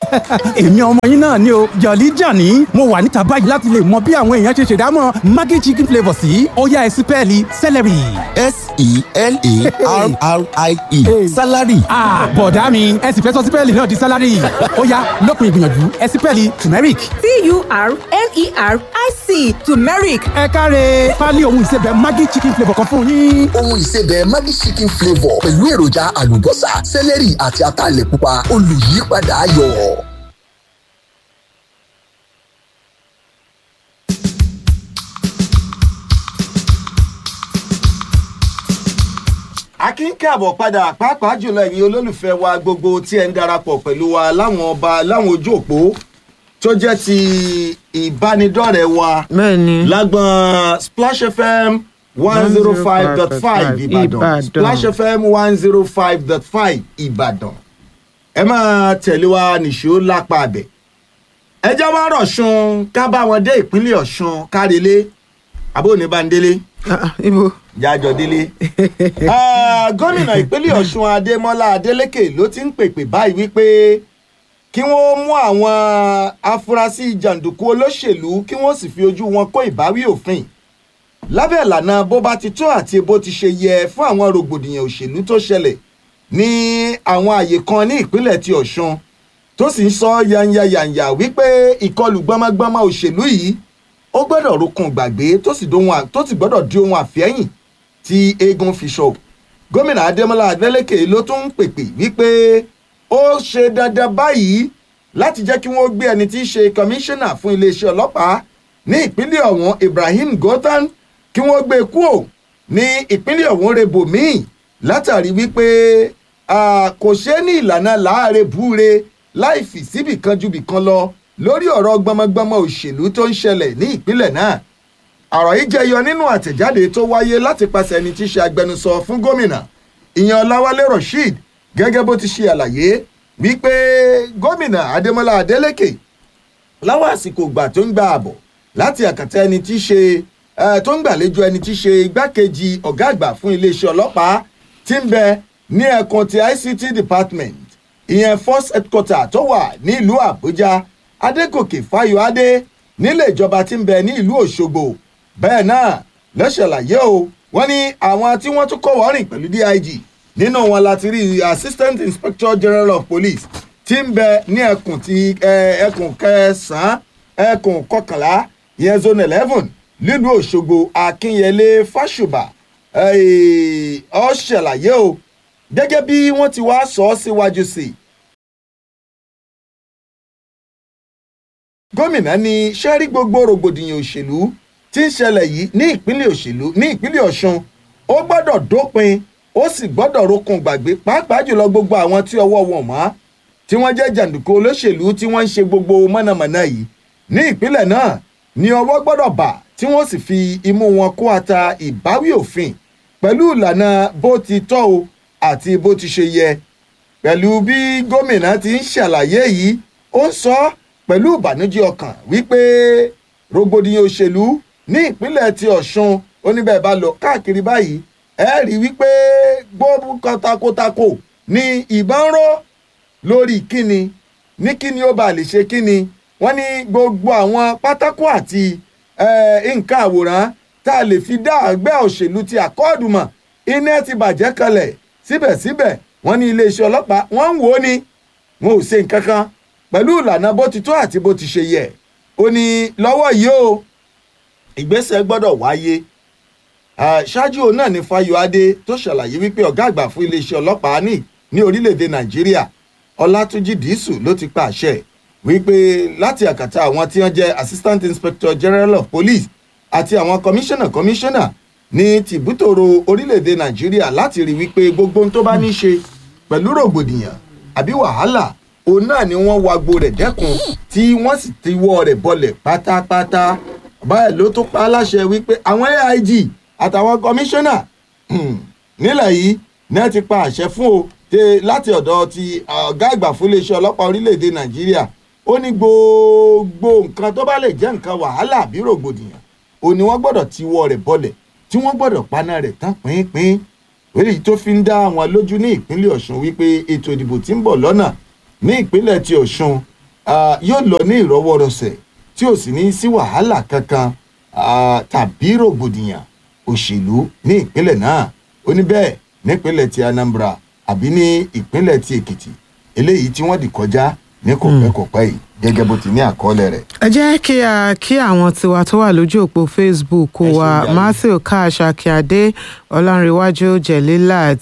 èmi ọmọ yín náà ni o jọ̀lí jàní mo wà níta báyìí láti lè mọ bí àwọn èèyàn ṣe ṣèdámọ̀ maggi chicken flavour sí ọ̀yá ẹ̀sìn pẹ́ẹ́lí celery. s-e-l-a-r-r-i-e salary. bọ̀dá mi ẹ sì fẹ́ sọ sípẹ́ẹ̀lì náà di sálárì ó yá lópin ìgbìyànjú ẹ sípẹ́ẹ̀lì turmeric. t-u-r-m-e-r-i-c turmeric ẹ káre pálí ohun ìsebẹ̀ maggi chicken flavour kan fún yín. ohun ìsebẹ̀ Maggi chicken flavour pẹ̀lú èròjà àlùbọ́sà sẹ́lẹ̀rì àti ataalẹ̀ pupa olùyípadà ayọ̀. akínkàbọ̀ padà pàápàá jùlọ ẹ̀yin olólùfẹ́ wa gbogbo tí ẹ̀ ń darapọ̀ pẹ̀lú wa láwọn ọba láwọn ojú òpó tó jẹ́ ti ìbánidọ́rẹ̀ẹ́ wa bẹ́ẹ̀ni lágbọ́n splash fm one zero five dot five ìbàdàn Ìbàdàn. splash fm one zero five dot five ìbàdàn ẹ máa tẹ̀lé wa nìṣó lápá abẹ ẹ jẹ́ wá rọ̀ṣun ká bá wọn dé ìpínlẹ̀ ọ̀ṣun kárẹ́lé abóníbàndélé Ah, ah, ibo jájọ délé. Ah, gómìnà ìpínlẹ̀ ọ̀ṣun adémọ́lá adélèké ló ti ń pèpè báyìí wípé kí wọ́n mú àwọn afurasí jàǹdùkú olóṣèlú kí wọ́n sì fi ojú wọn kó ìbáwí òfin lábẹ́ ìlànà bó bá ti tó àti bó ti ṣe yẹ fún àwọn rògbòdìyàn òṣèlú tó ṣẹlẹ̀ ní àwọn àyè kan ní ìpínlẹ̀ ti ọ̀ṣun tó sì ń sọ yanyayanya wípé ìkọlù gbọmọgbọmọ òṣèlú yìí ó gbọ́dọ̀ rokun gbàgbé tó sì dohun à- tó sì gbọ́dọ̀ di ohun àfẹ́yìn tí eégún fi ṣọ gómìnà adémọlá adélèké ló tún ń pèpè wípé ó ṣe dandan báyìí láti jẹ́ kí wọ́n gbé ẹni tí í ṣe kọmíṣánná fún iléeṣẹ́ ọlọ́pàá ní ìpínlẹ̀ ọ̀hún ibrahim gothan kí wọ́n gbé e kúò ní ìpínlẹ̀ ọ̀hún rebo míì látàrí wípé ah, kò ṣe é ní ìlànà láàárẹ̀ búure láì fi síbì kan ju bì kan lọ lórí ọ̀rọ̀ gbọmọgbọmọ òṣèlú tó ń ṣẹlẹ̀ ní ìpínlẹ̀ náà ọ̀rọ̀ yìí jẹyọ nínú àtẹ̀jáde tó wáyé láti pàṣẹ ẹni tí í ṣe agbẹnusọ fún gómìnà ìyẹn ọláwálé rasheed gẹ́gẹ́ bó ti ṣe àlàyé wípé gómìnà adémọlá adélèké láwọn àsìkò ìgbà tó ń gba àbọ̀ láti àkàtà ẹni tí í ṣe eh, tó ń gbàlejò ẹni tí í ṣe igbákejì ọ̀gá àgbà fún iléeṣẹ́ ọlọ́pàá tí ń bẹ ní ẹ̀kan ti ict department ìyẹn first headquarter tó wà ní ìlú àbújá adégòkè fáyọadé nílé ìjọba tí ń bẹ ní ìlú òṣogbo bẹ́ẹ̀ náà lọ́ṣàlàyé o wọ́n ní àwọn tí wọ́n tún kọ́ wọ́rìn pẹ̀lú dig nínú wọn láti rí assistant inspector general of police tí ń bẹ ní ẹkùn ti ẹ, ẹkùn kẹsàn-án ẹkùn kọkànlá ìyẹn zone eleven nílùú òṣogbo akínyẹlé fásùbà ẹ, ọ ṣàlàyé o gẹ́gẹ́ bí wọ́n ti wá sọ ọ́ síwájú sí i gómìnà ní sẹ́rí gbogbo rògbòdìyàn òṣèlú tí ń ṣẹlẹ̀ yìí ní ìpínlẹ̀ òṣèlú ní ìpínlẹ̀ ọ̀ṣun ó gbọ́dọ̀ dópin ó sì gbọ́dọ̀ rokun gbàgbé pàápàá jùlọ gbogbo àwọn tí ọwọ́ wọn mọ́ tí wọ́n jẹ́ jàǹdùkú olóṣèlú tí wọ́n ń ṣe gbogbo mọ̀nàmọ́ná yìí ní ìpínlẹ̀ náà ni ọwọ́ gbọ́dọ̀ bà tí wọ́n sì fi imú wọn kó ata ìbáwí òfin pẹ̀lú ìlànà bó ti tọ́ o àti bó ti ṣe yẹ pẹ̀lú bí gómìnà ti ń ṣàlàyé yìí ó ń sọ ọ́ pẹ̀lú ìbànújẹ́ ọkàn wípé rògbòdìyàn òṣèlú ní ìpínlẹ̀ ti ọ̀ṣun oníbẹ̀ bá lọ káàkiri báyìí ẹ rí i wípé gbóòbù kan takotako ní ìbọn ró lórí kíni ní kíni ó bá lè ṣe kíni wọ́n ní gbogbo àwọn pátákó àti eh, nǹkan àwòrán tá a lè fi dá àgbẹ̀ òṣèlú ti àkọọ́dù mọ̀ iná ti bàjẹ́ kalẹ̀ síbẹ̀síbẹ̀ wọ́n ní iléeṣẹ́ ọlọ́pàá wọ́n ń wò ó ni wọn ò ṣe nǹkan kan pẹ̀lú ìlànà bó ti tó àti bó ti ṣe yẹ ó ní lọ́wọ́ yìí o ìgbésẹ̀ gbọ́dọ̀ wáyé Ah, ṣáájú òun náà ni fayọadé tó ṣàlàyé wípé ọ̀gá àgbà fún iléeṣẹ́ ọlọ́pàá ní ní orílẹ̀-èdè nàìjíríà ọlátúnjì dísù ló ti pa àṣẹ wípé láti àkàtà àwọn tí wọ́n jẹ́ assistant inspector general of police àti àwọn commissioner commissioner ní tìbútòrò orílẹ̀-èdè nàìjíríà láti rí wípé gbogbo ohun tó bá ní í ṣe pẹ̀lú rògbòdìyàn àbí wàhálà òun náà ni wọ́n wagbo rẹ̀ dẹ́kun tí wọ́n sì ti wọ́ rẹ̀ bọlẹ̀ pátápátá báyìí ló tún pa á láṣẹ wípé àwọn aig àtàwọn kọmíṣánná nílẹ̀ yìí ní wọ́n ti pa àṣẹ fún o tẹ láti ọ̀dọ̀ ti ọ̀gá àgbà fún iléeṣẹ́ ọlọ́pàá orílẹ̀‐èdè nàìjíríà ó ní gbogbo nǹkan tó bá lè jẹ́ nǹkan wàhálà àbí rògbòdìyàn ò ní wọ́n gbọ́dọ̀ ti wọ́ rẹ̀ bọlẹ̀ tí wọ́n gbọ́dọ̀ paná rẹ̀ tán pínpín èyí tó fi ń dá àwọn lójú ní ìpínlẹ̀ ọ̀ṣun wípé ètò ìdìbò tí ń bọ̀ lọ́nà ní ìpínlẹ̀ ti ọ̀ṣun ah, yóò lọ ní ìrọwọ́rọsẹ̀ tí ò sì ní sí wàhálà kankan ah, tàbí rògbòdìyàn òṣèlú ní ìpínlẹ̀ náà ó ní bẹ́ẹ̀ nípínlẹ̀ ti Anambra àbí ní ìpínlẹ̀ ti Èkìtì eléyìí tí wọ́n dì kọjá ní kòpẹ́kòpẹ́ yìí gẹ́gẹ́ bó ti ní àkọọ́lẹ̀ rẹ̀. ẹ jẹ́ kí a kí àwọn tiwa tó wà lójú òpó facebook Ẹ ṣeun wa jàre. matthew cash akíade ọlánrewájú jelilat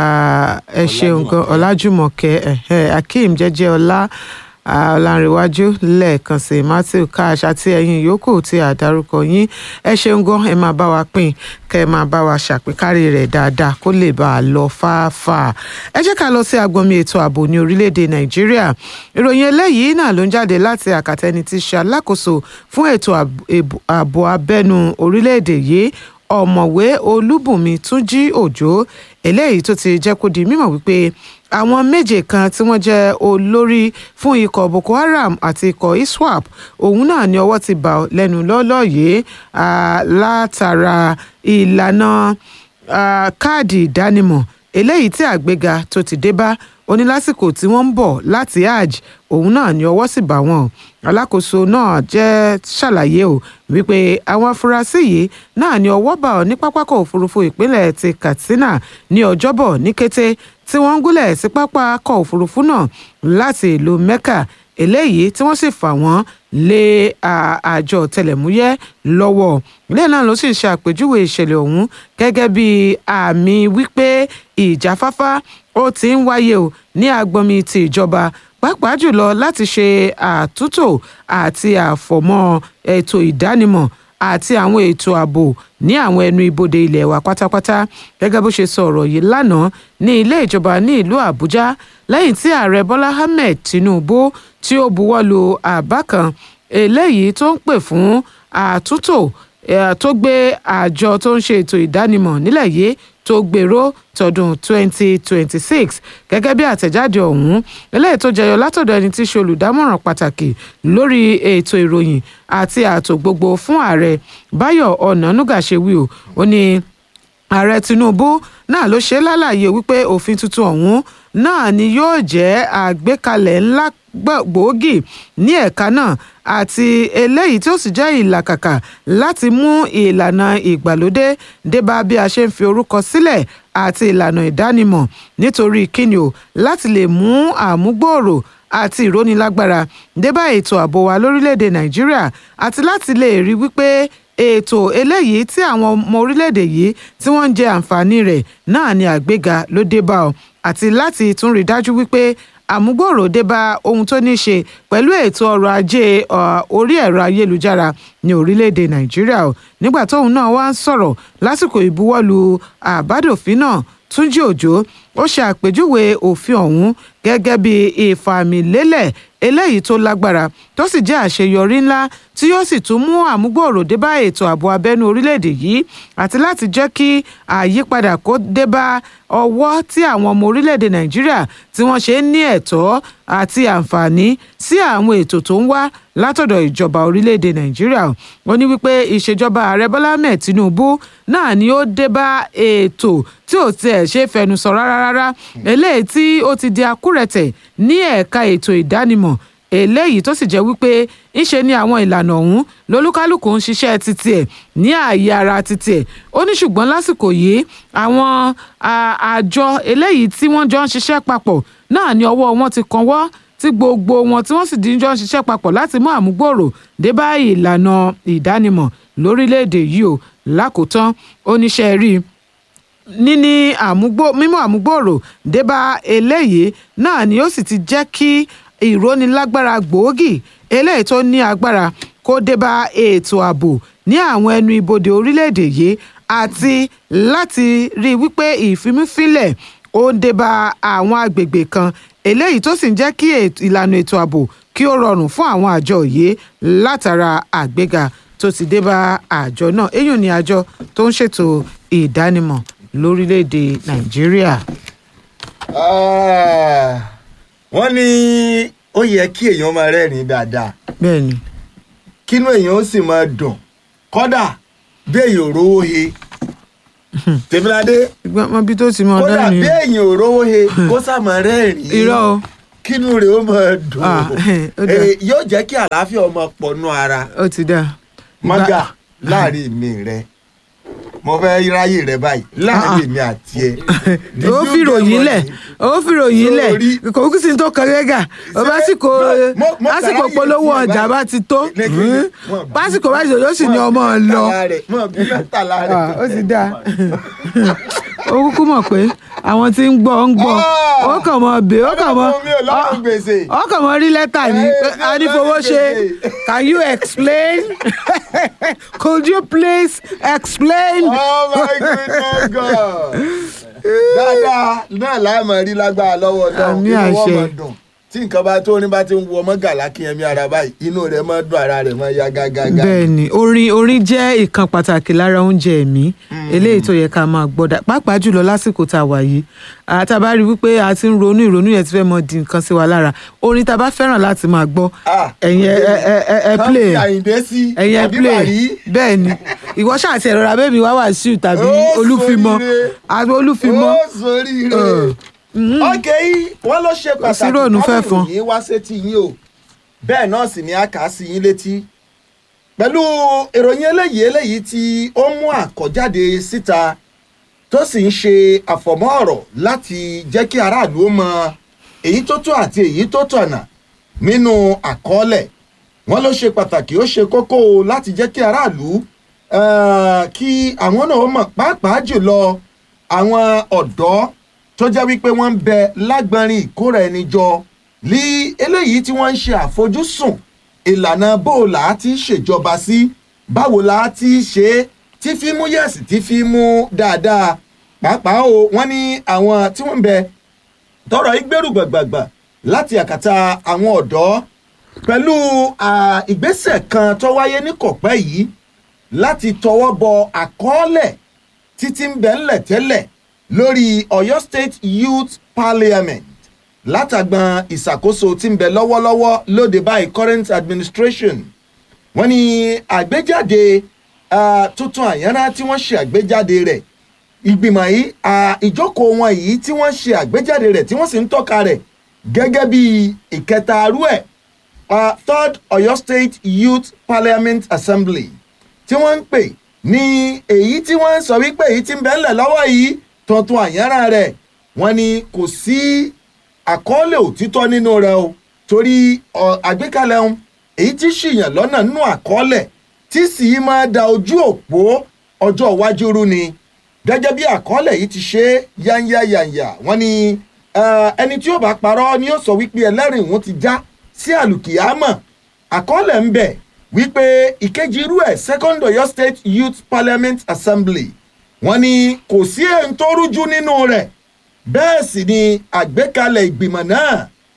ah, ẹ ṣeun gan ọlájúmọ̀kẹ́ ẹ̀hẹ́, akeem jẹ́jẹ́ ọlá ah, ọlánrewájú lẹ́ẹ̀kan sí matthew cash àti ẹ̀yin yòókù tí a dárúkọ yín ẹ ṣeun gan ẹ máa bá wa pín kẹ́ ẹ máa bá wa ṣàpèkárí rẹ̀ dáadáa kó lè bá a lọ fáfáà ẹ jẹ́ ká lọ sí agbọnmi ètò ààbò ní orílẹ̀-èdè nàìjíríà ìròyìn eléyìí náà ló ń jáde láti àkàtẹ́ni tí ṣe alákòóso fún ètò ààb- èbò- ààbò abẹ́nu orílẹ̀-èdè yìí ọ̀mọ̀wé olúbùnmi túnjí òjò eléyìí tó ti jẹ́ kó di mímọ̀ wípé àwọn méje kan tí wọ́n jẹ́ olórí fún ikọ̀ boko haram àti ikọ̀ iswap òun náà ni ọwọ́ ti bà lẹ́nu lọ́lọ́ yìí ah, látara ìlànà ah, káàdì ìdánimọ̀ eléyìí tí àgbéga tó ti dé bá ó ní lásìkò tí wọ́n ń bọ̀ láti hajj òun náà ni ọwọ́ sì bá wọn alákòóso náà jẹ́ ṣàlàyé o wípé àwọn afurasí yìí náà ni ọwọ́ bá ọ ní pápákọ̀ òfurufú ìpínlẹ̀ ti katsina ní ọjọ́bọ̀ ní kété tí wọ́n ń gúnlẹ̀ sí pápákọ̀ òfurufú náà láti ìlú mecca eléyìí tí wọ́n sì fà wọ́n lé à- àjọ tẹlẹ̀múyẹ́ lọ́wọ́ ilé náà ló sì ń ṣe àpèjúwe ìṣẹ̀lẹ̀ ọ̀hún gẹ́gẹ́ bí àmì wípé ìjáfáfá ó ti ń wáyé o ní agbọnmi ti ìjọba pàápàá jùlọ láti ṣe àtúntò àti àfọ̀mọ́ ètò ìdánimọ̀ àti àwọn ètò ààbò ní àwọn ẹnu ibodè ilẹ̀ wa pátápátá gẹ́gẹ́ bó ṣe sọ ọ̀rọ̀ yìí lánàá ní ilé ìjọba ní ìlú àbújá lẹ́yìn tí ààrẹ bọ́lá ahmed tinubu tí ó buwọ́ lu àbá kan eléyìí tó ń pè fún àtúntò eh, tó gbé àjọ tó ń ṣe ètò ìdánimọ̀ nílẹ̀ yìí tó gbèrò tọdún 2026 gẹ́gẹ́ bí àtẹ̀jáde ọ̀hún eléyìí tó jẹyọ látọ̀dọ̀ ẹni tí í ṣe olùdámọ̀ràn pàtàkì lórí ètò ìròyìn àti ààtò gbogbo fún ààrẹ báyọ̀ ọ̀nànúgà ṣe wí o ó ní ààrẹ tinubu náà ló ṣe lálàyé wípé òfin tuntun ọ̀hún náà ni yóò jẹ́ àgbékalẹ̀ ńlá gbọ̀- gbòógì ní ẹ̀ka náà àti eléyìí tí ó sì jẹ́ ìlàkàkà láti mú ìlànà ìgbàlódé débá bí a ṣe ń fi orúkọ sílẹ̀ àti ìlànà ìdánimọ̀ nítorí kíni o láti lè mú àmúgbòòrò àti ìrónilágbára débá ètò ààbò wa lórílẹ̀‐èdè nàìjíríà àti láti lè rí wípé ètò eléyìí tí àwọn ọmọ orílẹ̀-èdè yìí tí wọ́n ń jẹ àǹfààní rẹ̀ náà ni àgbéga ló dé bá ọ àti láti tún rí dájú wípé àmúgbòòrò dé bá ohun tó ní í ṣe pẹ̀lú ètò ọrọ̀ ajé ọ, orí ẹ̀rọ ayélujára ní orílẹ̀-èdè nàìjíríà o nígbà tóun náà wá ń sọ̀rọ̀ lásìkò ìbuwọ́lù àbádòfin náà túnjí òjò ó ṣe àpèjúwe òfin ọ̀hún gẹ́gẹ́ bí ìfàmìlélẹ̀ eléyìí tó lágbára tó sì jẹ́ àṣeyọrí ńlá tí yóò sì tún mú àmúgbòòrò dé bá ètò ààbò abẹ́nú orílẹ̀-èdè yìí àti láti jẹ́ kí àyípadà kó dé bá ọwọ́ tí àwọn ọmọ orílẹ̀-èdè nàìjíríà tí wọ́n ṣe ń ní ẹ̀tọ́ àti àǹfààní sí àwọn ètò tó ń wá látọ̀dọ̀ ìjọba orílẹ̀-èdè nàìjíríà ó ní wípé ìṣèjọba ààrẹ bọ́lá ahmed tinubu náà ni ó dé bá ètò tí ò tiẹ̀ ṣe é fẹnu sọ rárá rárá eléyìí tí ó ti di akúrẹ̀tẹ̀ ní ẹ̀ka ètò ìdánimọ̀ eléyìí tó sì jẹ́ wípé ńṣe ni àwọn ìlànà ọ̀hún lolúkálùkù ń ṣiṣẹ́ títí ẹ̀ ní ààyè ara títí ẹ̀ ó ní ṣùgbọ́n lásìkò yìí àwọn à- àjọ eléyìí tí wọ́n jọ ń ṣiṣẹ́ papọ̀ náà ni ọwọ́ wọn ti kanwọ́ tí gbogbo wọn tí wọ́n sì di jọ ń ṣiṣẹ́ papọ̀ láti mú àmúgbòòrò dé bá ìlànà ìdánimọ̀ lórílẹ̀‐èdè yìí o lákòótán oníṣẹ́ rí i níní àmúgbò mímú àmúgbòòrò débá eléyìí náà ni ó sì ti jẹ́ kí ìrónilágbára gbòógì eléyìí tó ní agbára kó débá ètò ààbò ní àwọn ẹnu ibodè orílẹ̀-èdè yìí àti láti rí i wípé ìfimúfínlẹ̀ ó ń débá àwọn agbègbè kan eléyìí tó sì ń jẹ́ kí ètò- ìlànà ètò ààbò kí ó rọrùn fún àwọn àjọ yìí látara àgbéga tó ti débá àjọ náà èyí ni àjọ tó ń ṣètò ìdánimọ̀ lórílẹ̀‐èdè nàìjíríà. Ah, wọ́n ní ó yẹ kí èèyàn máa rẹ́rìn-ín dáadáa bẹ́ẹ̀ ni kínú èèyàn ó sì máa dùn kódà bí èèyàn ò rówó he tèmíládé ìgbọ́n mọ bí tó ti mọ kódà ọdún bí ni èèyàn ò rówó he kó sá máa rẹ́rìn-ín irọ́ o kínú rẹ̀ ó máa dùn Ah, ó dáa. Eh, yóò jẹ́ kí àlàáfíà ọmọ pọ̀nú ara ó ti dáa. mọ́gà láàrin mi rẹ mo fẹ́ ráyè rẹ báyìí láàrin mi àti ẹ. Did ó you fi get ròyìn what lẹ̀ I- ó fi ròyìn lẹ̀ Sorry. kò kí sí tó kan rẹ́gà ó bá sì kó Mo- mo lásìkò kàráyè polówó tiẹ̀ ọjà báyìí. bá ti tó Lẹ́kẹ̀ẹ́, wọ́n bí- pásìkò bá ti tó yóò sì ní wọ́n ọmọ bí lọ mẹ́tàlá rẹ̀, wọ́n bí mẹ́tàlá rẹ̀. Ah, ó ti dáa ó kúkú mọ̀ pé àwọn tí ń gbọ́ ń gbọ́ Ah! ó kàn mọ́ bè ó kàn mọ́ Ọlọ́run mi ò lọ́rùn gbèsè. ó kàn mọ́ rí lẹ́tà ní Eh, pé mi ò a ní fowó lọ́rùn ṣe gbèsè. can you explain could you please explain. Oh my goodness God. dáadáa náà láàmú rí lágbára lọ́wọ́ náà Àmì inú wọn àṣẹ. máa dùn tí nǹkan bá tó ní bá ti ń wọ ọmọ gàlá kí ẹmí ara báyìí inú rẹ̀ máa dùn ara rẹ̀ máa yá gágágá. bẹ́ẹ̀ ni orin orin jẹ́ ìkan pàtàkì lára oúnjẹ ẹ̀mí eléyìí tó yẹ ká máa gbọ́dọ̀ pàápàá jùlọ lásìkò tá a wà yìí àtàbá rí wípé a ti ń ronú ìrònú yẹn ti fẹ́ mọ di nǹkan sí wa lára orin tá a bá fẹ́ràn láti máa gbọ́ Ah, ẹ̀yin ẹ ẹ ẹ ẹ ẹ Kán play fi àyìndé sí ẹ̀yin ẹ àbí play bàrí. bẹ́ẹ̀ ni ìwọ ṣáà ti ẹ̀rọ abẹ́mi wá wàásù tàbí Ó olúfimọ́ ṣoríire. àbí olúfimọ́ ó sórí rẹ̀. ok wọ́n ló ṣe Kò sí pàtàkì ròònù fẹ́ kábìrì fọn. yìí wá sétí yín o bẹ́ẹ̀ náà sì ni a kà á sí yín létí pẹ̀lú ìròyìn eléyìí eléyìí tí ó mú àkọ́jáde síta tó sì ń ṣe àfọ̀mọ́ ọ̀rọ̀ láti jẹ́ kí aráàlú ó mọ èyí tó tó àti èyí tó tọ̀nà nínú àkọọ́lẹ̀ wọ́n ló ṣe pàtàkì ó ṣe kókó o láti jẹ́ kí aráàlú eh, kí àwọn náà mọ̀ pàápàá jùlọ àwọn ọ̀dọ́ tó jẹ́ wípé wọ́n ń bẹ lágbọ́nrin ìkóra ẹni jọ ní eléyìí tí wọ́n ń ṣe àfojúsùn ìlànà bó o là á ti ṣèjọba sí báwo là á ti ṣe é tí fi mú yẹ̀sì tí fi mú dáadáa pàápàá o wọ́n ní àwọn tí wọ́n ń bẹ tọrọ ìgbèrú gbàgbàgbà láti àkàtà àwọn ọ̀dọ́ pẹ̀lú à, ìgbésẹ̀ kan tó wáyé ní kọ̀pẹ́ yìí láti tọwọ́ bọ àkọọ́lẹ̀ títí ń bẹ ńlẹ̀ tẹ́lẹ̀ lórí Ọ̀yọ́ State Youth Parliament látàgbọn ìṣàkóso tí ń bẹ lọ́wọ́lọ́wọ́ lóde báyìí current administration wọ́n ní àgbéjáde ah, tuntun àyànrá tí wọ́n ṣe àgbéjáde rẹ̀ ìgbìmọ̀ yìí ah, ìjókòó wọn yìí tí wọ́n ṣe àgbéjáde rẹ̀ tí wọ́n sì ń tọ́ka rẹ̀ gẹ́gẹ́ bí ìkẹta arú ẹ̀ ah, third Ọ̀yọ́ State Youth Parliament Assembly tí wọ́n ń pè ní èyí tí wọ́n ń sọ wípé èyí tí ń bẹ́ńlẹ̀ lọ́wọ́ yìí tuntun àyànrá rẹ̀ wọ́n ní kò sí àkọọ́lẹ̀ òtítọ́ nínú rẹ̀ o torí ọ, àgbékalẹ̀ ohun èyí tí ṣìyàn lọ́nà nínú àkọọ́lẹ̀ tí sì í máa da ojú òpó ọjọ́ iwájú rú ni gẹ́gẹ́ bí àkọọ́lẹ̀ yìí ti ṣe yányáyànyà wọ́n ní eh, ẹni tí yóò bá parọ́ ni yóò sọ wípé ẹlẹ́rìí òun ti já sí àlùkìyámọ̀ àkọọ́lẹ̀ ń bẹ wípé ìkejì irú ẹ̀ second Ọ̀yọ́ State Youth Parliament Assembly wọ́n ní kò sí èyí tó rújú nínú rẹ̀ bẹ́ẹ̀ sì ni àgbékalẹ̀ ìgbìmọ̀ náà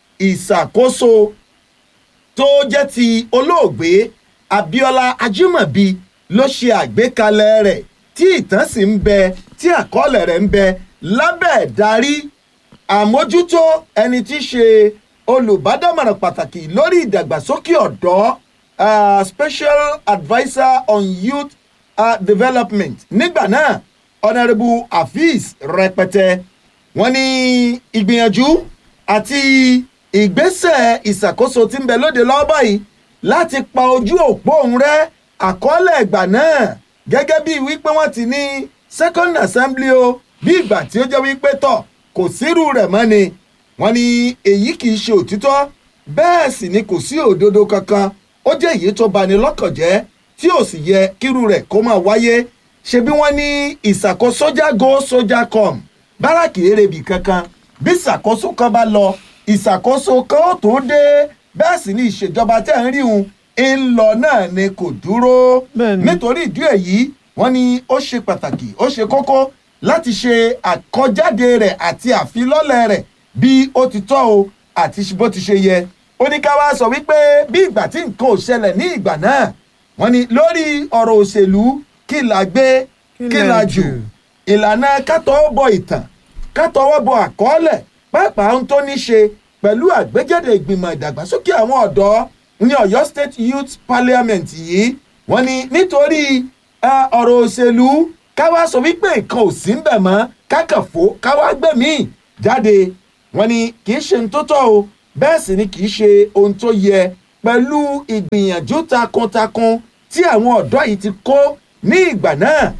ìṣàkóso tó jẹ́ ti olóògbé Abíọ́lá Ajímọ̀bí ló ṣe àgbékalẹ̀ rẹ̀ tí ìtàn sì ń bẹ tí àkọọ́lẹ̀ rẹ̀ ń bẹ lábẹ́ ìdarí àmójútó ẹni tí í ṣe olùbádámọ̀ràn pàtàkì lórí ìdàgbàsókè ọ̀dọ́ uh, special adviser on youth uh, development nígbà náà honourable Hafiz rẹpẹtẹ wọ́n ní ìgbìyànjú àti ìgbésẹ̀ ìṣàkóso tí ń bẹ lóde lọ́wọ́ báyìí láti pa ojú òpó òun rẹ́ àkọọ́lẹ̀ ìgbà náà gẹ́gẹ́ bí wípé wọ́n ti ní second assembly o bí ìgbà tí ó jẹ́ wípé tọ̀ kò sírú rẹ̀ mọ́ ni wọ́n ní èyí kì í ṣe òtítọ́ bẹ́ẹ̀ sì ni kò sí òdodo kankan ó jẹ́ èyí tó bani lọ́kàn jẹ́ tí ò sì yẹ kírú rẹ̀ kó máa wáyé ṣe bí wọ́n ní ìṣàkóso sójà go sójà com báràkì erébi kankan bí ìṣàkóso kan bá lọ ìṣàkóso kan ó tó dé bẹ́ẹ̀ sì ni ìṣèjọba tẹ̀ ń rí un ń lọ náà ni kò dúró Bẹ́ẹ̀ni. nítorí ìdí èyí wọ́n ní ó ṣe pàtàkì ó ṣe kókó láti ṣe àkọjáde rẹ̀ àti àfilọ́lẹ̀ rẹ̀ bí ó ti tọ́ o àti bó ti ṣe yẹ ó ní ká wá sọ wípé bí ìgbà tí nǹkan ò ṣẹlẹ̀ ní ìgbà náà wọ́n ní lórí ọ̀rọ̀ òṣèlú kí la gbé kí la jù ìlànà kátọ́wọ́ bọ ìtàn kátọ́wọ́ bọ àkọọ́lẹ̀ pàápàá ohun tó ní ṣe pẹ̀lú àgbéjáde ìgbìmọ̀ ìdàgbàsókè àwọn ọ̀dọ́ ní Ọ̀yọ́ State Youth Parliament yìí wọ́n ní nítorí eh, ọ̀rọ̀ òṣèlú káwá sọ wípé nǹkan ò sí ń bẹ̀ mọ́ kákàfó káwá gbẹ̀mí jáde wọ́n ní kì í ṣe ń tótọ́ o bẹ́ẹ̀ sì ni kì í ṣe ohun tó yẹ pẹ̀lú ìgbìyànjú takuntakun tí àwọn ọ̀dọ́ yìí ti kó ní ìgbà náà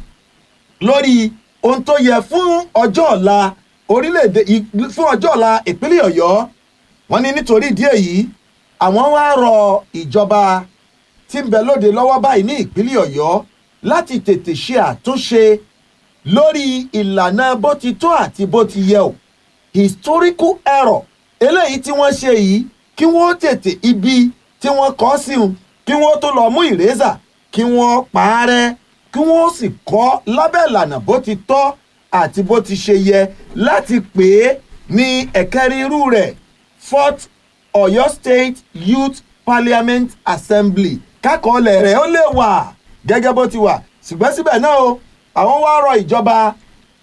lórí ohun tó yẹ fún ọjọ́ ọ̀la orílẹ̀-èdè ì- fún ọjọ́ ọ̀la ìpínlẹ̀ ọ̀yọ́ wọ́n ní nítorí ìdí èyí àwọn wá rọ ìjọba tí ń bẹ lóde lọ́wọ́ báyìí ní ìpínlẹ̀ ọ̀yọ́ láti tètè ṣe àtúnṣe lórí ìlànà bó ti tó àti bó ti yẹ o historical error eléyìí tí wọ́n ṣe yìí kí wọ́n tètè ibi tí wọ́n kọ́ sí un kí wọ́n tó lọ mú ìrẹ́sà kí wọ́n parẹ́ kí wọ́n sì kọ́ lábẹ́ ìlànà bó ti tọ́ àti bó ti ṣe yẹ láti pè é ní ẹ̀kẹ́rin irú rẹ̀ fourth Ọ̀yọ́ State Youth Parliament Assembly kákọọ́lẹ̀ rẹ̀ ó lè wà gẹ́gẹ́ bó ti wà ṣùgbọ́n síbẹ̀ náà o àwọn wá rọ ìjọba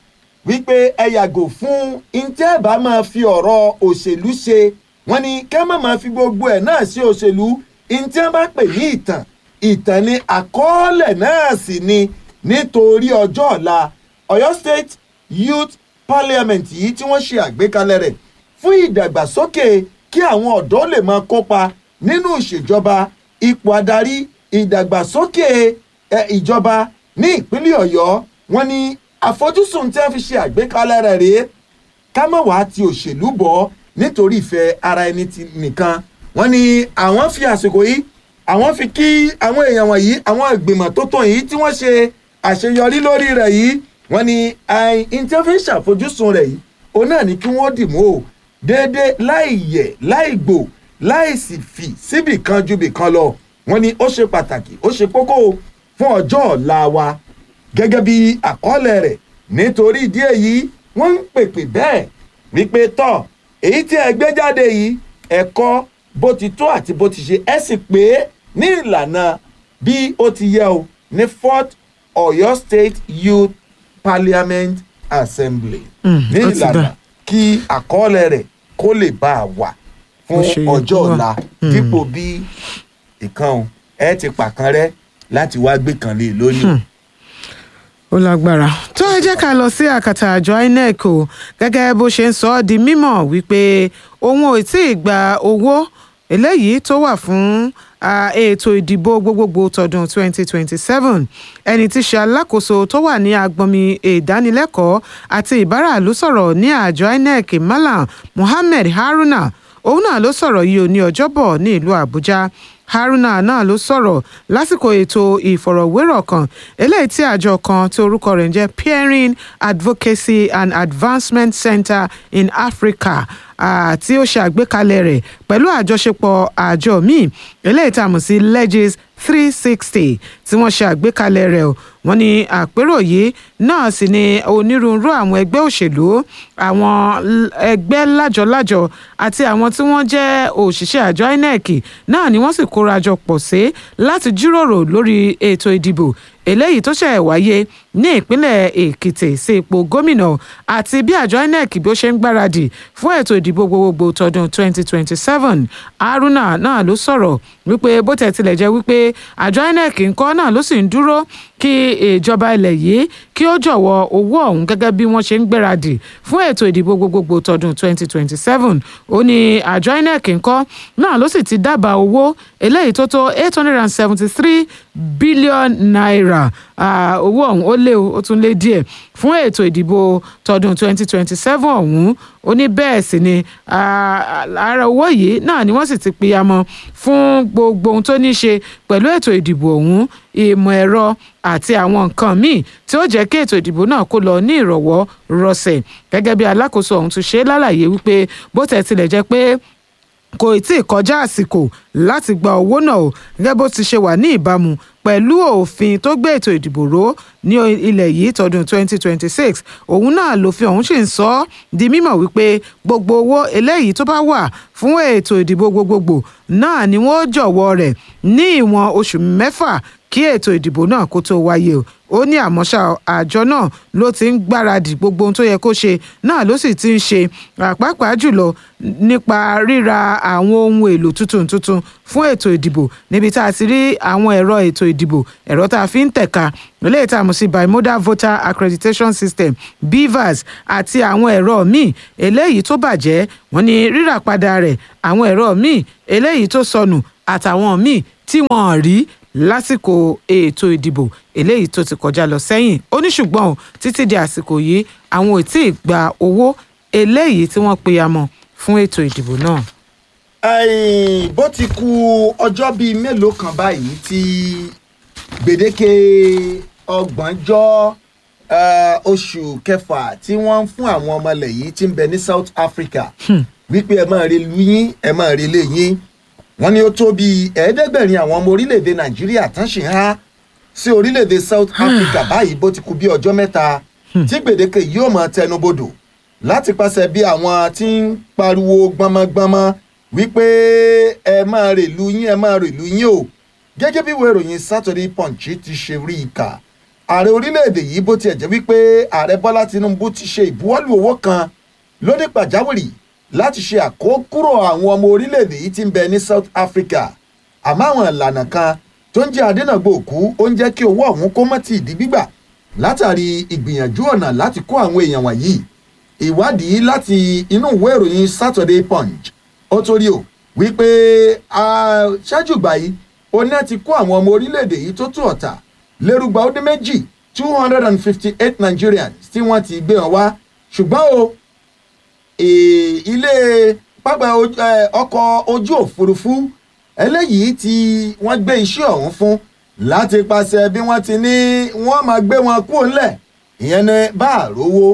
wípé ẹ yàgò fún ntẹ́ bá máa fi ọ̀rọ̀ òṣèlú ṣe wọ́n ní kẹ́ má máa fi gbogbo ẹ̀ náà ṣe òṣèlú ntẹ́ bá pè ní ìtàn ìtàn ni àkọọ́lẹ̀ náà sì ni nítorí ọjọ́ ọ̀la Ọ̀yọ́ State Youth Parliament yìí tí wọ́n ṣe àgbékalẹ̀ rẹ̀ fún ìdàgbàsókè kí àwọn ọ̀dọ́ lè máa kópa nínú ìṣèjọba ipò adarí ìdàgbàsókè ẹ, ìjọba ní ìpínlẹ̀ Ọ̀yọ́ wọ́n ní àfojúsùn tí wọ́n fi ṣe àgbékalẹ̀ rẹ̀ rèé ká má wàá ti òṣèlú bọ̀ nítorí ìfẹ́ ara ẹni ti nìkan wọ́n ní àwọn fi àsìkò yìí àwọn fi kí àwọn èèyàn wọ̀nyí àwọn ìgbìmọ̀ tó tàn yìí tí wọ́n ṣe àṣeyọrí lórí rẹ̀ yìí wọ́n ní àìn tí wọ́n fi ń ṣàfojúsùn rẹ̀ yìí òun náà ní kí wọ́n dìmú o déédé láì yẹ̀ láì gbò láì sì fì síbì kan ju bì kan lọ wọ́n ní ó ṣe pàtàkì ó ṣe kókó o fún ọjọ́ ọ̀la wa gẹ́gẹ́ bí àkọọ́lẹ̀ rẹ̀ nítorí ìdí èyí wọ́n ń pèpè bẹ́ẹ̀ wípé tọ́ èyí tí ẹ gbé jáde yìí ẹ̀kọ́ bó ti tó àti bó ti ṣe ẹ sì pé ní ìlànà bí ó ti yẹ o ní fourth Ọ̀yọ́ State Youth Parliament Assembly ní ó ti ìlànà dà. kí àkọọ́lẹ̀ rẹ̀ kó lè bá a wà fún Bó ṣe yẹ ọjọ́ kó wà. ọ̀la dípò bí ìkan ẹ ti pàkan rẹ láti wá gbé kan lé e lórí. ó lágbára tó ẹ jẹ́ ká lọ sí àkàtà àjọ inec o gẹ́gẹ́ bó ṣe ń sọ ọ́ di mímọ̀ wípé òun ò tí ì gba owó eléyìí tó wà fún ah, ètò ìdìbò gbogbogbò tọdún 2027 ẹni tí ṣe alákòóso tó wà ní agbọnmi ìdánilẹ́kọ̀ọ́ àti ìbáràlú sọ̀rọ̀ ní àjọ inec malam muhammed haruna òun náà ló sọ̀rọ̀ yìí ò ní ọjọ́bọ̀ ní ìlú àbújá haruna náà ló sọ̀rọ̀ lásìkò ètò ìfọ̀rọ̀wérọ̀ kan eléyìí tí àjọ kan tí orúkọ rẹ̀ ń jẹ́ peering advocacy and advancement center in africa ah, tí ó ṣe àgbékalẹ̀ rẹ̀ pẹ̀lú àjọṣepọ̀ àjọ míì eléyìí tá a mọ̀ sí legis three sixty tí wọ́n ṣe àgbékalẹ̀ rẹ̀ o wọ́n ní àpérò yìí náà sì ni onírúurú àwọn ẹgbẹ́ òṣèlú àwọn l- ẹgbẹ́ lájọ-lájọ àti àwọn tí wọ́n jẹ́ òṣìṣẹ́ àjọ inec náà ni wọ́n sì kóra jọ pọ̀ sí láti jíròrò lórí ètò ìdìbò eléyìí tó ṣẹ̀ wáyé ní ìpínlẹ̀ èkìtì sí ipò gómìnà àti bí àjọ inec bí ó ṣe ń gbáradì fún ètò ìdìbò gbogbogbò tọdún 2027 haruna náà ló sọ̀rọ̀ wípé bó tẹ̀ tilẹ̀ jẹ́ wípé àjọ inec ńkọ́ náà ló sì ń dúró kí ìjọba ilẹ̀ yìí kí ó jọ̀wọ́ owó ọ̀hún gẹ́gẹ́ bí wọ́n ṣe ń gbáradì fún ètò ìdìbò gbogbogbò tọdún 2027 ó ní àjọ inec ńkọ́ náà ló sì ti dábàá owó eléyìí tó tó 873 billion naira Ah, owó ọ̀hún ó lé o, ó tún lé díẹ̀ fún ètò ìdìbò tọdún 2027 ọ̀hún ó ní bẹ́ẹ̀ sì ni ah, ara owó yìí náà ni wọ́n sì ti pìyàmọ́ fún gbogbo ohun tó ní í ṣe pẹ̀lú ètò ìdìbò ọ̀hún ìmọ̀ ẹ̀rọ àti àwọn nǹkan míì tí ó jẹ́ kí ètò ìdìbò náà kó lọ ní ìrọ̀wọ́ rọsẹ̀ gẹ́gẹ́ bí alákòóso ọ̀hún tún ṣe lálàyé wípé bó tẹ̀ tilẹ̀ jẹ́ pé kò tí ì kọjá àsìkò láti gba owó náà o gẹ́gẹ́ bó ti ṣe wà ní ìbámu pẹ̀lú òfin tó gbé ètò ìdìbò ró ní ilẹ̀ yìí tọdún 2026 òun náà lòfin ọ̀hún sì ń sọ ọ́ di mímọ̀ wípé gbogbo owó eléyìí tó bá wà fún ètò ìdìbò gbogbogbò náà ni wọ́n jọ̀wọ́ rẹ̀ ní ìwọ̀n oṣù mẹ́fà kí ètò ìdìbò náà kó tó wáyé o ó ní àmọ́ ṣá àjọ náà ló ti ń gbáradì gbogbo ohun tó yẹ kó ṣe náà ló sì ti ń ṣe pàápàá jùlọ nípa ríra àwọn ohun èlò tuntun tuntun fún ètò ìdìbò níbi tá a ti rí àwọn ẹ̀rọ ètò ìdìbò ẹ̀rọ tá a fi ń tẹ̀ka eléyìí tá a mọ̀ sí bimodal voter accreditation system bivas àti àwọn ẹ̀rọ míì eléyìí tó bàjẹ́ wọ́n ní rírà padà rẹ̀ àwọn ẹ̀rọ míì eléyìí tó sọnù àtàwọn míì tí wọ́n rí lásìkò ètò ìdìbò eléyìí tó ti kọjá lọ sẹ́yìn ó ní ṣùgbọ́n o títí di àsìkò yìí àwọn ò tí ì gba owó eléyìí tí wọ́n pe amọ̀ fún ètò ìdìbò náà. Ẹ̀yìn, bó ti ku ọjọ́ bíi mélòó kan báyìí tí gbèdéke ọgbọ̀njọ́ eh, oṣù kẹfà tí wọ́n ń fún àwọn ọmọlẹ̀ yìí tí ń bẹ ní South Africa wípé ẹ máa rí lu yín ẹ máa rí lé yín wọ́n ní ó tó bíi ẹ̀ẹ́dẹ́gbẹ̀rin àwọn ọmọ orílẹ̀-èdè Nàìjíríà tán ṣì ń há sí orílẹ̀-èdè South Africa báyìí bó ti ku bí ọjọ́ mẹ́ta tí gbèdéke yóò máa tẹnubodò láti pàṣẹ bí àwọn tí ń pariwo gbọmọgbọmọ wípé ẹ máa rè lu yín ẹ máa rè lu yín o gẹ́gẹ́ bí ìwé ìròyìn Saturday Punch ti ṣe rí i kà ààrẹ orílẹ̀-èdè yìí bó tiẹ̀ jẹ́ wípé ààrẹ Bọ́lá Tinubu ti ṣe ìbuwọ́lù owó kan lóní pàjáwìrì láti ṣe àkókúrò àwọn ọmọ orílẹ̀-èdè yìí tí ń bẹ ní South Africa àmọ́ àwọn ìlànà kan tó ń jẹ́ adínàgbò òkú ó ń jẹ́ kí owó ọ̀hún kó mọ́ ti ìdí gbígbà látàrí ìgbìyànjú ọ̀nà láti kó àwọn èèyàn wọ̀nyí ìwádìí láti inú ìwé ìròyìn Saturday Punch ó torí o wípé ah, ṣáájú ìgbà yìí oní ti kó àwọn ọmọ orílẹ̀-èdè yìí tó tó ọ̀tà lérúgba ó dín méjì two hundred and fifty eight Nigerians tí wọ́n ti gbé wọn wá ṣùgbọ́n o eh, ilé pápá oj- eh, ọkọ̀ ojú òfurufú eléyìí tí wọ́n gbé iṣẹ́ ọ̀hún fún láti pàṣẹ bí wọ́n ti ní wọ́n máa gbé wọn kúrò ńlẹ̀ ìyẹn ní bá àrówó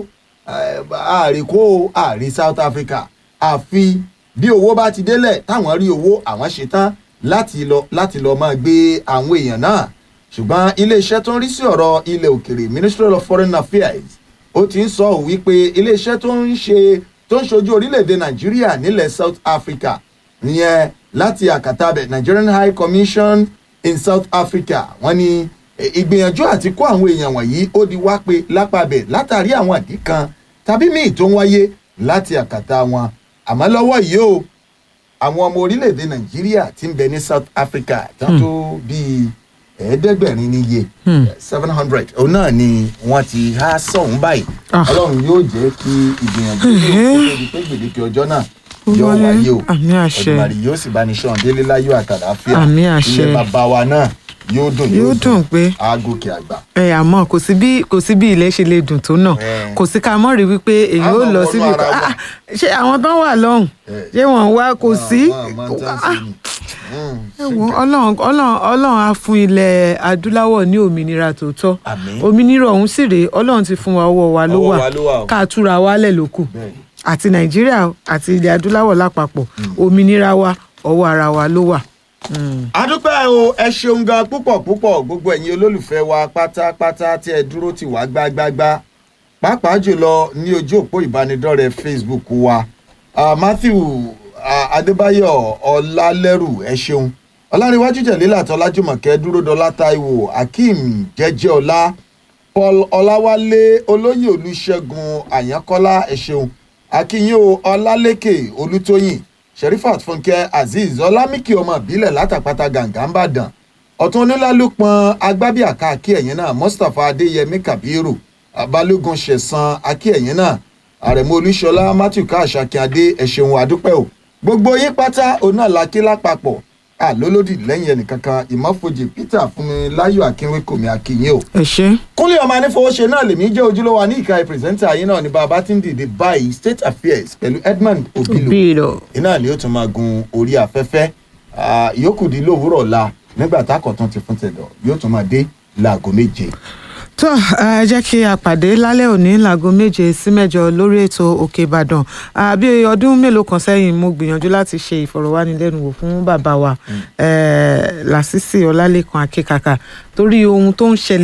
àríkó àrí South Africa àfi bí owó bá ti délẹ̀ táwọn rí owó àwọn ṣetán láti lọ láti lọ máa gbé àwọn èèyàn náà ṣùgbọ́n iléeṣẹ́ tó ń rí sí ọ̀rọ̀ ilẹ̀ òkèrè Ministry of Foreign Affairs ó ti ń sọ wípé iléeṣẹ́ tó ń ṣe tó ń ṣojú orílẹ̀-èdè Nàìjíríà nílẹ̀ South Africa ìyẹn láti àkàtà bẹ̀ Nigerian High Commission in South Africa wọ́n ní eh, ìgbìyànjú àti kó àwọn èèyàn wọ̀nyí ó di wá pé lápàbẹ̀ látàrí àwọn àdí kan tàbí míì tó ń wáyé láti àkàtà wọn àmọ́ lọ́wọ́ yìí o àwọn ọmọ orílẹ̀-èdè Nàìjíríà tí ń bẹ ní South Africa tán tó bíi ẹ̀ẹ́dẹ́gbẹ̀rin níye seven hundred òun náà ni wọ́n ti há sọ̀hún báyìí Ah. Ọlọ́run yóò jẹ́ kí ìgbìyànjú yóò kó tó di pé gbèdéke ọjọ́ náà yóò wọlé. wáyé o Àmì àṣẹ. Olùmarè yóò sì bá ní sọ̀rọ̀ délé láyọ̀ àtàlàáfíà Àmì àṣẹ. ilé bàbá wa náà yóò dùn Yóò dùn pé. àgòkè àgbà. ẹ àmọ́ kò sí bí kò sí bí ilẹ̀ ṣe lè dùn tó náà Eh. kò sí ká mọ̀ rí wípé èyí A ó máa lọ wọnú síbi ara kan wa. Ah, ṣé àwọn tán wà lọ́hùn Eh. ṣé wọ́n wá kò sí Wọ́n- wọ́n máa ń tán sí ni. Mm. ẹ wo ọlọ́run ọlọ́run ọlọ́run á fún ilẹ̀ adúláwọ̀ ní òmìnira tòótọ́ Àmín. òmìnira ọ̀hún sì rèé ọlọ́run ti fún wa ọwọ́ wa ló Ọwọ́ wà wa ló wà o. ká túra wálẹ̀ ló kù Bẹ́ẹ̀ni. àti nàìjíríà àti ilẹ̀ adúláwọ̀ lápapọ̀ òmìnira wa ọwọ́ ara wa ló wà. Mm. adúpẹ́ o ẹ ṣeun gan púpọ̀ púpọ̀ gbogbo ẹ̀yin olólùfẹ́ wa pátápátá tí ẹ dúró tì wá gbágbágbá pàápàá jùlọ ní ojú òpó ìbánidọ́rẹ̀ẹ́ Facebook wa Ah, Matthew ah, Adébáyọ̀ Ọlálẹ́rù ẹ ṣeun Ọláníwájú Jẹ̀lélà Tọ́lájùmọ̀kẹ́ Dúródọlá Táíwò Akeem Jẹ́jẹ́ọlá Paul Ọláwálé Olóyè Olúṣẹ́gun Àyánkọ́lá ẹ ṣeun Akínyó Ọlálékè Olútóyìn Sherifat Fúnkẹ́ Azeez Ọlámíkì ọmọ ìbílẹ̀ látàpátá gàǹgà ń bàdàn ọ̀tún onílálùpọ̀n agbábíàká akí ẹ̀yìn náà Mustapha Adéyẹmí Kabiru Balógun Ṣẹ̀san akí ẹ̀yìn náà Àrẹ̀mú Olúṣọlá Matthew káàṣà akínyadé ẹ ṣeun àdúpẹ́ o gbogbo yín pátá òun náà la kí lápapọ̀ àlólódì lẹ́yìn ẹnìkankan ìmọ̀fojì Peter Fúnmiláyọ̀ Akínwékòmí akínyìn o ẹ ṣe kúnlẹ̀ ọmọ anífowóṣe náà lèmi jẹ́ ojúlówó ní ìka pírẹsẹ́ńtà yín náà ní bàbá tí ń dìde báyìí state affairs pẹ̀lú Edmund Obilo bí lọ. iná ni ó tún máa gun orí afẹ́fẹ́ Ah, ìyókù di lówùúrọ̀ ọ̀la nígbà tákọ̀tún ti fún tẹ̀dọ̀ yóò tún máa dé láago méje. tó ẹ jẹ́ kí a pàdé lálẹ́ òní láago méje sí mẹ́jọ lórí ètò òkè ìbàdàn àbí ọdún mélòó kan sẹ́yìn mo gbìyànjú láti ṣe ìfọ̀rọ̀wánilẹ́nuwò fún bàbá wa eh, lásìsì ọlálẹ́kan akíkàkà torí ohun tó ń ṣẹlẹ̀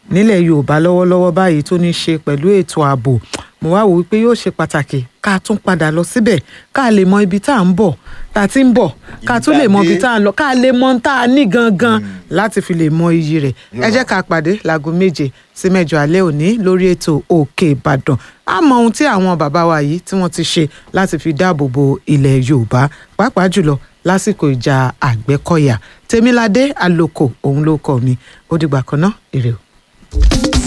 nílẹ̀ yorùbá lọ́wọ́lọ́wọ́ báyìí tó ní í ṣe pẹ̀lú ètò ààbò mo wá wò wípé yóò ṣe pàtàkì ká tún padà lọ síbẹ̀ ká lè mọ ibi tá à ń bọ̀ tá a ti ń bọ̀ ká tún lè mọ ibi tá à ń lọ ká lè mọ ohun tá a ní gangan láti fi lè mọ iyì rẹ̀ ẹ jẹ́ ká pàdé láago méje sí mẹ́jọ alẹ́ òní lórí ètò òkè ìbàdàn a mọ ohun tí àwọn bàbá wa yìí tí wọ́n ti ṣe láti fi dáàbò bo ilẹ̀ yorùbá pàápàá jùlọ lásìkò ìjà àgbẹ̀kọ̀yà tèmiládé àlòkò òun ló kọ mi ó dìgbà kan náà ire o.